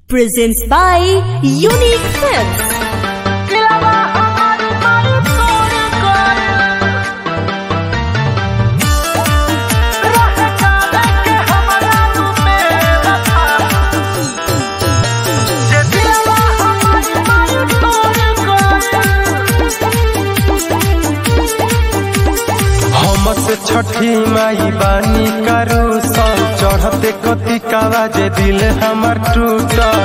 presents by Unique Films. हमस छठी माई बानी करू सब चढ़ते कति कावा जे दिल हमर टूटल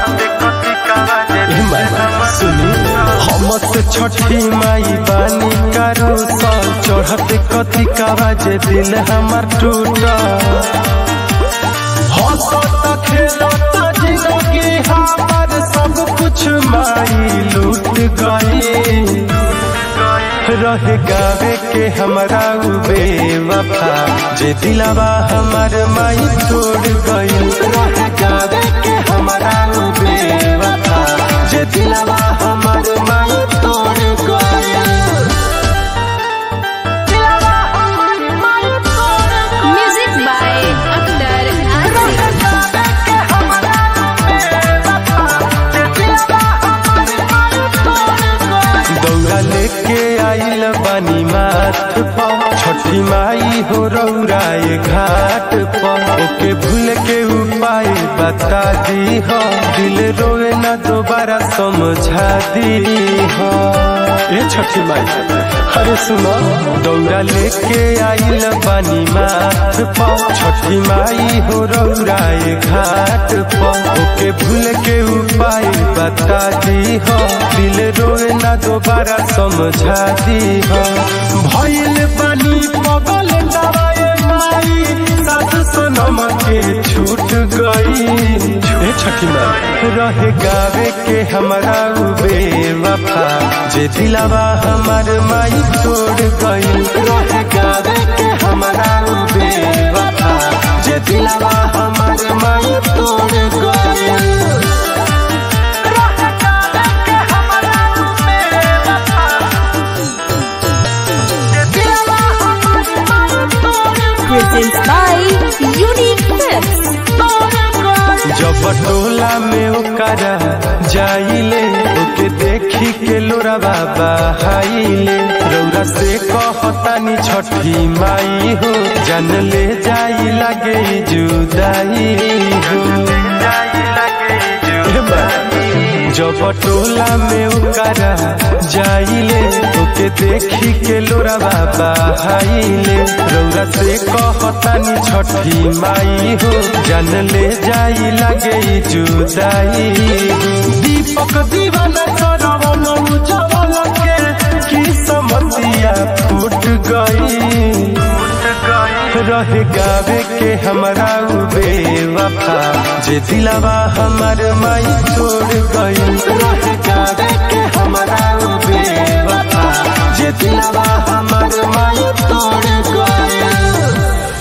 सुनी हमस छठी माई बानी करू सब चढ़ते कति कावा जे दिल हमर टूटल हंसत खेलत जिंदगी हमर सब कुछ माई लूट गई रह गावे के हमरा उ बेवफा जे दिलवा हमर माई तोड़ गई रह गावे के हमरा उ बेवफा जे दिलवा हमर माई तोड़ गई Music by Akhtar Asif. दौड़ा लेके आइल बानी माथ पर छठी माई हो रौराए घाट पर ओके भूल के उपाय बता दी हो दिल रोए ना दोबारा समझा दी हो ए छठी माई अरे सुनो दौड़ा लेके आइल बानी माथ पर छठी माई हो रौराए घाट पर ओके भूल के उपाय बता दी हो दिल रोए ना दोबारा समझा दी हो भइल बानी पगल दवाए माई सासु सनम के छूट गई ए छठी माई रह गावे के हमरा उ बेवफा जे दिलवा हमर माई तोड़ गई रह गावे के हमरा उ बेवफा जे दिलवा हमर माई तोड़ गई Presents by Unique Films. जब टोला में ओकरा जाइले ओके देखी के लोरा बाबा हाइले रौरा से कहतानी छठी माई हो जान ले जाई लगे जुदाई हो ए बा, जब टोला में ओकरा जाइले ओके देखी के लोरा बाबा हाइले रौरा से कहतानी छठी माई हो जान ले जाई लगे जुदाई दीपक दीवाना सरवन उजवल के की समतिया फूट गई रह गावे के हमरा उ बेवफा जे दिलवा हमर माई छोड़ गई रह गावे के